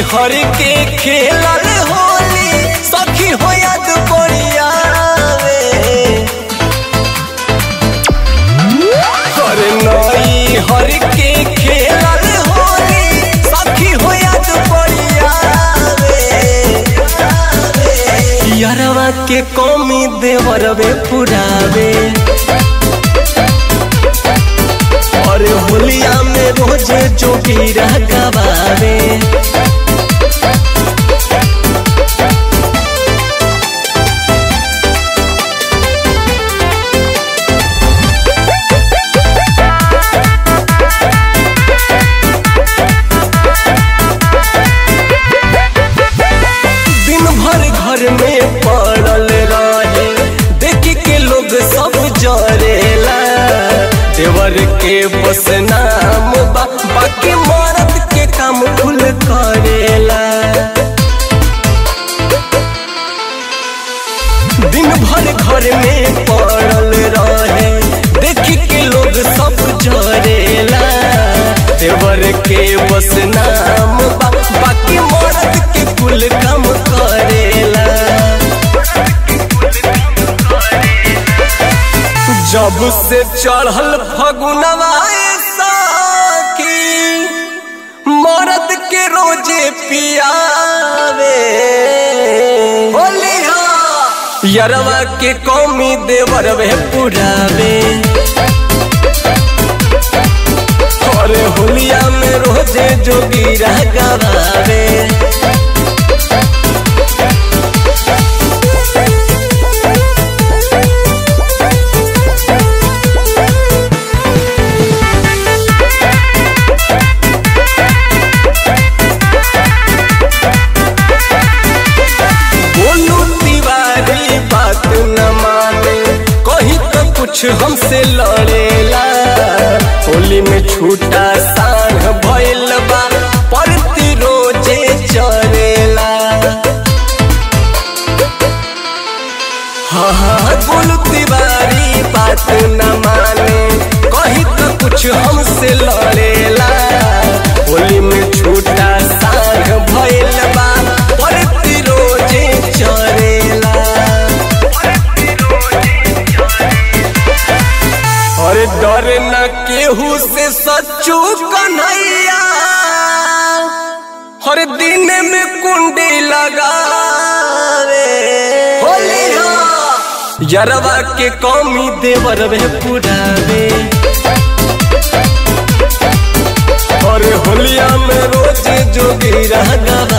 हर के खेलल होली सखी हो याद पड़ियावे हर नई हर के खेलल होली सखी हो याद पड़ियावे यारवा के कमी देवरवे पुरावे और होलिया में रोज जोगीरा गवावे दिन भर घर में पड़ल रहे देख के लोग सब जरेला देवर के बस नाम बा बाकी मर्द के काम खुल करेला दिन भर घर में पड़ल रहे देख के लोग सब जरेला देवर के बस नाम बा बाकी मर्द के कुल काम करेला जब से चढ़ल फगुनवा साकी मर्द के रोजे पियावे होलिया यरवा के कौमी देवर वे पुरावे अरे होलिया में रोजे जोगीरा गवावे बोलू तिवारी बात न माने कहीं तो कुछ हमसे लड़ेला होली में छूटा सांग भइल बा परती रोजे चरेला हाँ हाँ बोलू तिवारी बात न माने कहीं तो कुछ हमसे लड़ेला होली में छूटा सांग भइल बा परती रोजे चरेला अरे डर न केहू से सच्चू कन्हैया हर दिन में कुंडी लगावे होलिया यरवा के कौमी देवर वे पुरावे और होलिया में रोज जोगी रह गवा